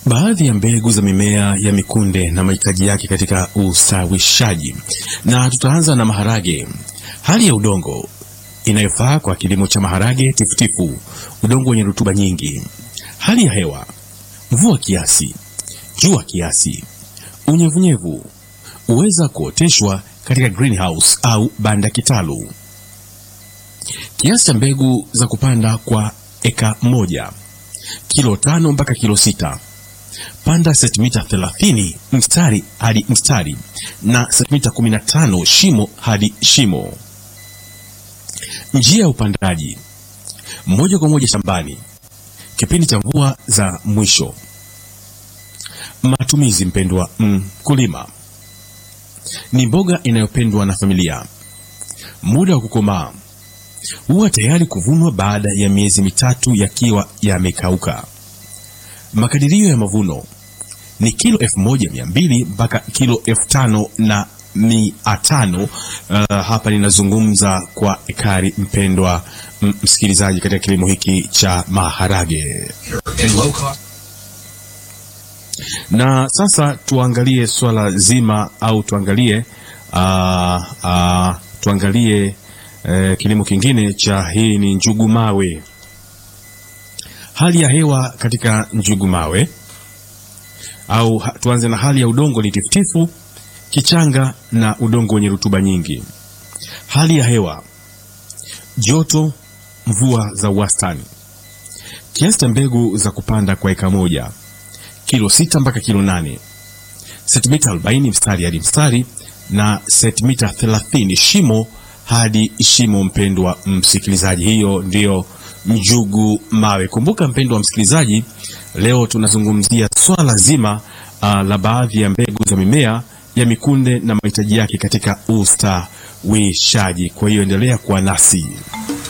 baadhi ya mbegu za mimea ya mikunde na mahitaji yake katika ustawishaji, na tutaanza na maharage. Hali ya udongo inayofaa kwa kilimo cha maharage tifutifu: udongo wenye rutuba nyingi. Hali ya hewa: mvua kiasi, jua kiasi, unyevunyevu. Huweza kuoteshwa katika greenhouse au banda kitalu. Kiasi cha mbegu za kupanda kwa eka moja: kilo tano mpaka kilo sita. Panda sentimita 30 mstari hadi mstari na sentimita 15 shimo hadi shimo. Njia ya upandaji: moja kwa moja shambani, kipindi cha mvua za mwisho. Matumizi, mpendwa mkulima, mm, ni mboga inayopendwa na familia. Muda wa kukomaa huwa tayari kuvunwa baada ya miezi mitatu yakiwa yamekauka. Makadirio ya mavuno ni kilo elfu moja mia mbili mpaka kilo elfu tano na mia tano. Uh, hapa ninazungumza kwa ekari, mpendwa msikilizaji, katika kilimo hiki cha maharage. Na sasa tuangalie swala zima au tuangalie uh, uh, tuangalie uh, kilimo kingine cha hii ni njugu mawe. Hali ya hewa katika njugu mawe au tuanze na hali ya udongo ni tifutifu, kichanga na udongo wenye rutuba nyingi. Hali ya hewa joto, mvua za wastani. Kiasi cha mbegu za kupanda kwa eka moja kilo sita mpaka kilo nane sentimita 40 mstari hadi mstari na sentimita 30 shimo hadi shimo. Mpendwa msikilizaji, hiyo ndiyo njugu mawe. Kumbuka mpendwa msikilizaji, leo tunazungumzia swala zima uh, la baadhi ya mbegu za mimea ya mikunde na mahitaji yake katika ustawishaji. Kwa hiyo endelea kuwa nasi.